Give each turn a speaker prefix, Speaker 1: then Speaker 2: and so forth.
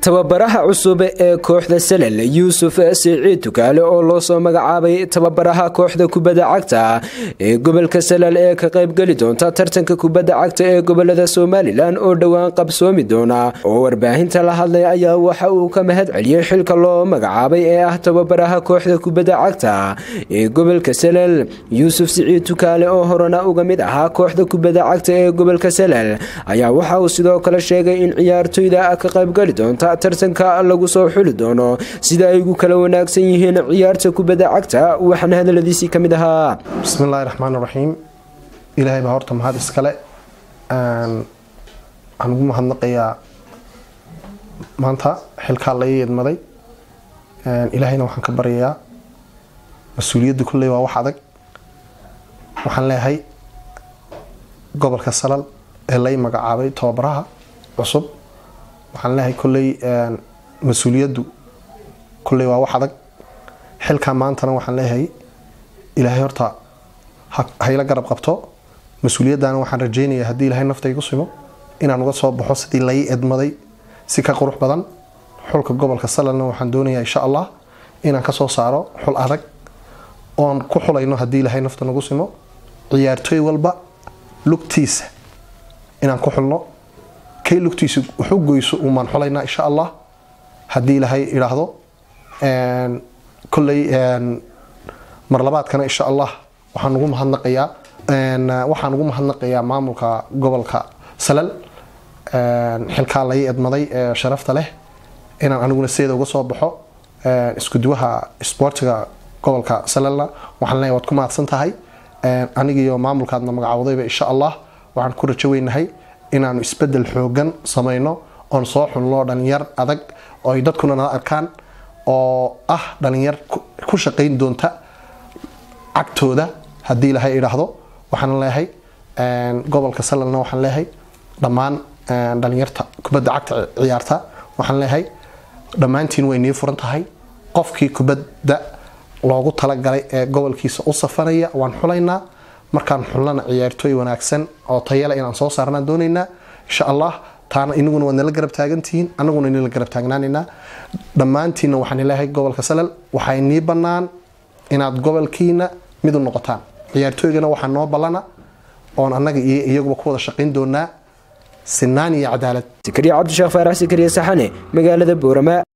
Speaker 1: tababaraha cusub ee kooxda salel yuusuf siciid tukaale oo loo soo magacaabay tababaraha kooxda kubadda cagta ee gobolka salel ee ka qaybgeli doonta tartanka kubadda cagta ee gobolada somalilan oo dhowaan qabsoomi doona oo warbaahinta la hadlay ayaa waxa uu ka mahad celiyey xilka loo magacaabay ee ah tababaraha kooxda kubadda cagta ee gobolka salel yuusuf siciid tukaale oo horena uga mid ahaa kooxda kubadda cagta ee gobolka salel ayaa waxa uu sidoo kale sheegay in ciyaartoyda ka qaybgeli doonta tartanka lagu soo xuli doono sida ay ugu kala wanaagsan yihiin ciyaarta kubadda cagta waxaana hadaladiisii ka mid ahaa
Speaker 2: bismillaahi raxmaan raxiim ilaahay baa horta mahad iskale waxaan ugu mahadnaqayaa maanta xilkaa la ii idmaday ilaahayna waxaan ka baryayaa mas-uuliyadda kolley waa wax adag waxaan leeyahay gobolka salal ee lai magacaabay tababaraha cusub waxaan leeyahay kolley mas-uuliyaddu kolley waa wax adag xilkaa maantana waxaan leeyahay ilaahay horta hayla garab qabto mas-uuliyaddaana waxaan rajaynayaa haddii ilaahay nafta igu simo inaan uga soo baxo sidii lai edmaday si ka qurux badan xulka gobolka salalna waxaan doonayaa insha allah inaan kasoo saaro xul adag oon ku xulayno haddii ilaahay nafta nagu simo ciyaartooy walba lugtiisa inaan ku xulno kay lugtiisa wuxu goyso umaan xulaynaa insha allah haddii ilaahay idhaahdo kolley marlabaadkana insha allah waxaan ugu mahadnaqayaa waxaan ugu mahadnaqayaa maamulka gobolka salal xilkaa lai edmaday ee sharafta leh inaan aniguna sideeda uga soo baxo iskuduwaha isboortiga gobolka salalna waxaan leeyahay waad ku mahadsan tahay anigiiyo maamulkaadna magacaawdayba insha allah waxaan ku rajo weynahay inaanu isbedel xoogan samayno oon soo xulno dhalinyar adag oo ay dadkuna nala arkaan oo ah dhalinyar ku shaqayn doonta cagtooda haddii ilaahay idhaahdo waxaan leeyahay gobolka salalna waxaan leeyahay dhammaan dhalinyarta kubadda cagta ciyaarta waxaan leeyahay dhammaantiin way nii furan tahay qofkii kubadda loogu talagalay ee gobolkiisa u safanaya waan xulaynaa markaan xulnana ciyaartooy wanaagsan oo tayale inaan soo saarnaan doonaynaa insha allah taana inaguna waad nala garab taagantihiin anaguna nala garab taagnaanaynaa dhammaantiinna waxaan leeyahay gobolka salal waxay nii bannaan inaad gobolkiina mid u noqotaan ciyaartooygana waxaa noo ballana oon annaga iyo iyaguba ku wada shaqayn doonaa sinaan iyo cadaalad
Speaker 1: sikariya cabdisheekh faarax sikariya saxane magaalada boorama